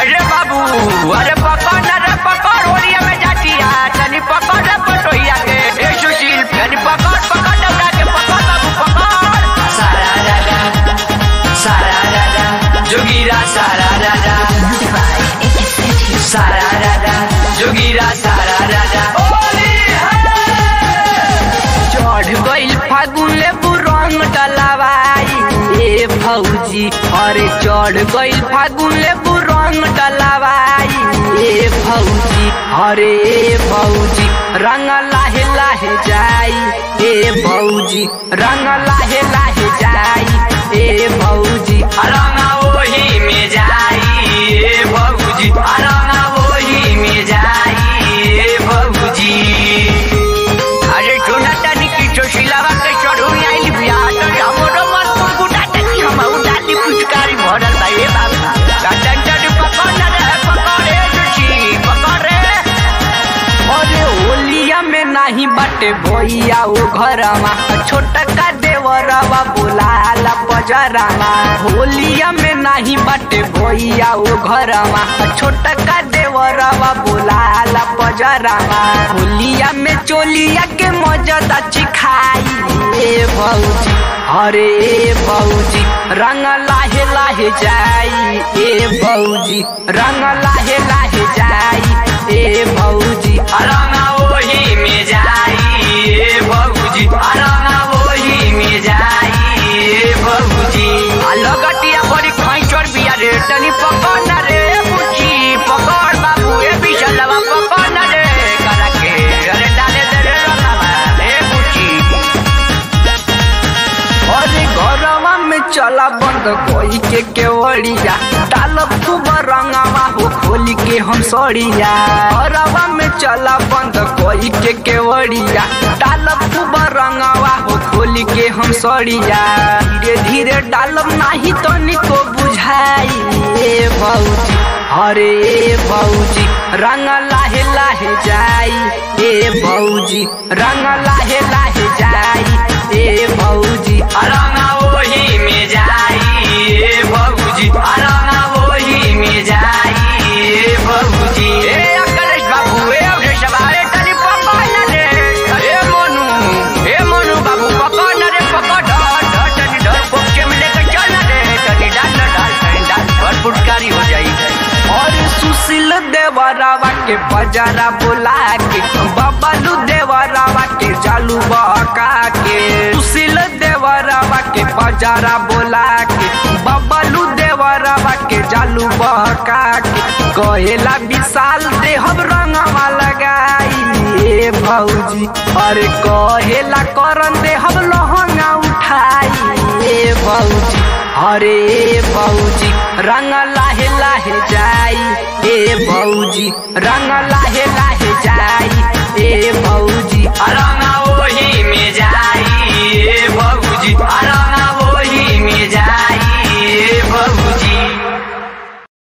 अरे बाबू अरे पकड़ अरे पकड़ होलिया में जाती है तनी पकड़ रे पटोहिया के ए सुशील तनी पकड़ पकड़ डबरा के पकड़ बाबू पकड़ सारा राजा सारा राजा जोगीरा सारा राजा सारा राजा जोगीरा सारा राजा होली चढ़ गइल फागुन लेबू रंग डलावाई ए भौजी अरे चढ़ गइल फागुन लेबू रंग डलावाई ए भौजी अरे ए भौजी रंग लाहे लाहे जाई ए भौजी रंग लाहे लाहे जाई ए भौजी रंग ओही में जाई ए भौजी रंग ओही में जाई ए भौजी अरे छोना टानी की चोशिलावा के चढ़ुई आइली बिया तो हमरो मन कुकुटा टकी हम उडाली पुचकारी भरल बा ए बाबा काटन टनी पकड़ ना रे पकड़ रे जोशी पकड़ रे अरे होलिया में नाही बाटे भैया ओ घरमा छोटा का देवरवा बोलाला पजरामा होलिया में नाही बाटे भैया ओ घरमा छोटा का देवरवा बोलाला पजरामा होलिया में चोलिया के मजदा चिखाई ए भौजी अरे ए भौजी रंग लाहे लाहे जाई ए भौजी रंग लाहे लाहे जाई ए भौजी रंग ओही में जाई ए भौजी रंग ओही में जाई ए भौजी लगटिया बड़ी खैचर बिया रे तनी पकड़ ना रे बुची पकड़ बाबू ए बिशलवा पकड़ ना रे करा के अरे डाले दे रे रंगवा ए बुची अरे घरवा में चला बंद कोई के केवड़िया डालब खूब रंगवा हो खोली के हम सड़िया घरवा में चला बंद कोई के केवड़िया डालब खूब रंगवा हो खोली के हम सड़िया धीरे धीरे डालब नाही तो निको बुझाई ए भौजी अरे ए भौजी रंग लाहे लाहे जाई ए भौजी रंग लाहे लाहे जाई ए भौजी रंग ओही में जाई ए भौजी रंग ओही में जाई ए भौजी ए अकलेश बाबू ए अवधेश बाबू तनी पकड़ ना रे ए मोनू ए मोनू बाबू पकड़ ना रे पकड़ धर धर तनी धर पोके में लेकर चल ना रे तनी डाल ना डाल तनी डाल धर फुटकारी हो जाई और सुशील देवरावा के बजारा बोला के बबलू देवरावा के जालू बहका के सुशील देवरावा के बजारा बोला के बबलू देवरावा के जालू बहका के कहेला विशाल दे हम रंगवा लगाई ए भौजी अरे कहेला करन दे हम लहंगा उठाई ए भौजी अरे ए भौजी रंग लाहे लाहे जाई ए भौजी रंग लाहे लाहे जाई